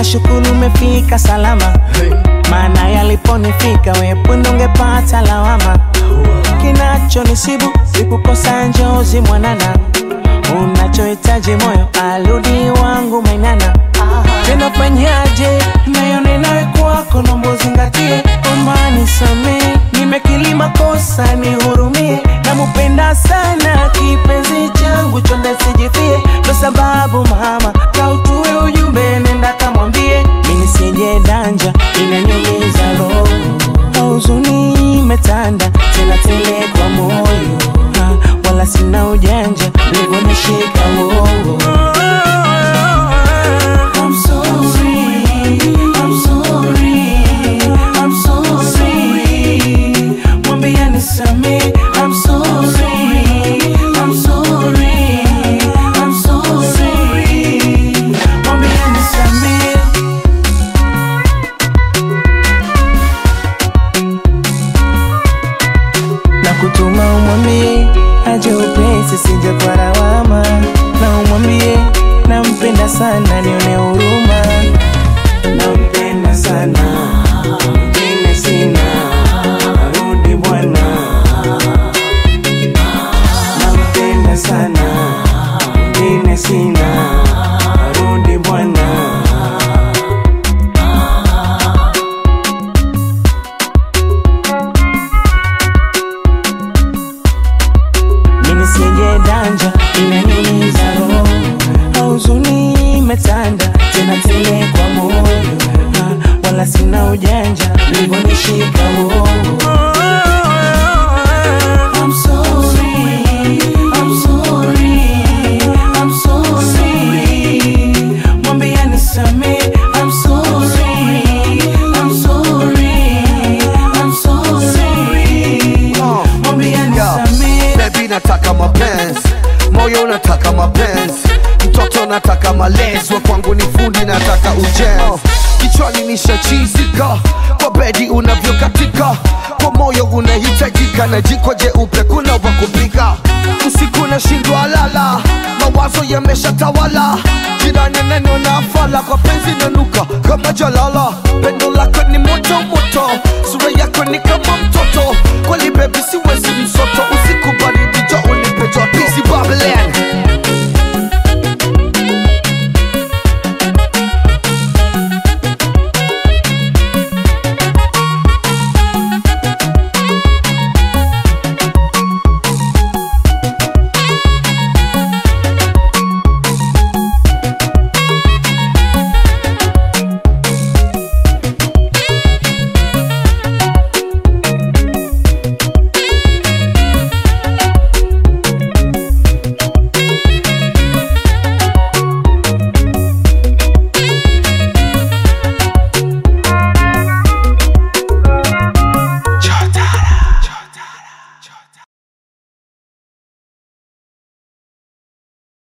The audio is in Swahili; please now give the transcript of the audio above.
nashukuru umefika salama maana yaliponifika wepunde ungepata lawama kinachonisibu sikukosa njozi mwanana unachohitaji moyo aludi wangu mainana tena fanyaje nayone nawe kwako nombo zingatie omani samee nimekilima kosa nihurumie namupenda sana kipenzi changu chonde sijifie ndo sababu mama kautue ujumbe nenda kamwambie mini sije danja inanyumiza roho huzuni imetanda tena tele kwa moyo ha, wala sina ujanja livonishika uongo I'm sorry, I'm sorry, I'm sorry. Mwambie nisamehe, I'm sorry, I'm sorry, I'm sorry. Mwambie nisamehe. na kutuma umwambie aje upesi sije kwa lawama, na umwambie nampenda sana, nione huruma, nampenda sana, mwingine sina, rudi bwana, nampenda sana, mwingine sina, rudi bwana. mimi sije danja inaniumiza roho huzuni imetanda tena tele kwa moyo Ha, wala sina ujanja livonishika uongo I'm sorry, I'm sorry, I'm sorry. Mwambie nisamehe, I'm sorry, I'm sorry, I'm sorry. Mwambie nisamehe. Baby nataka mapenzi, moyo unataka mapenzi, mtoto nataka malezi, wa kwangu ni fundi, nataka ujenzi. Kichwani nishachizika kwa bedi unavyokatika, kwa moyo unahitajika, na jiko jeupe kuna wa kupika. Usiku nashindwa lala, mawazo yameshatawala, jirani neno na fala, kwa penzi nanuka kama jalala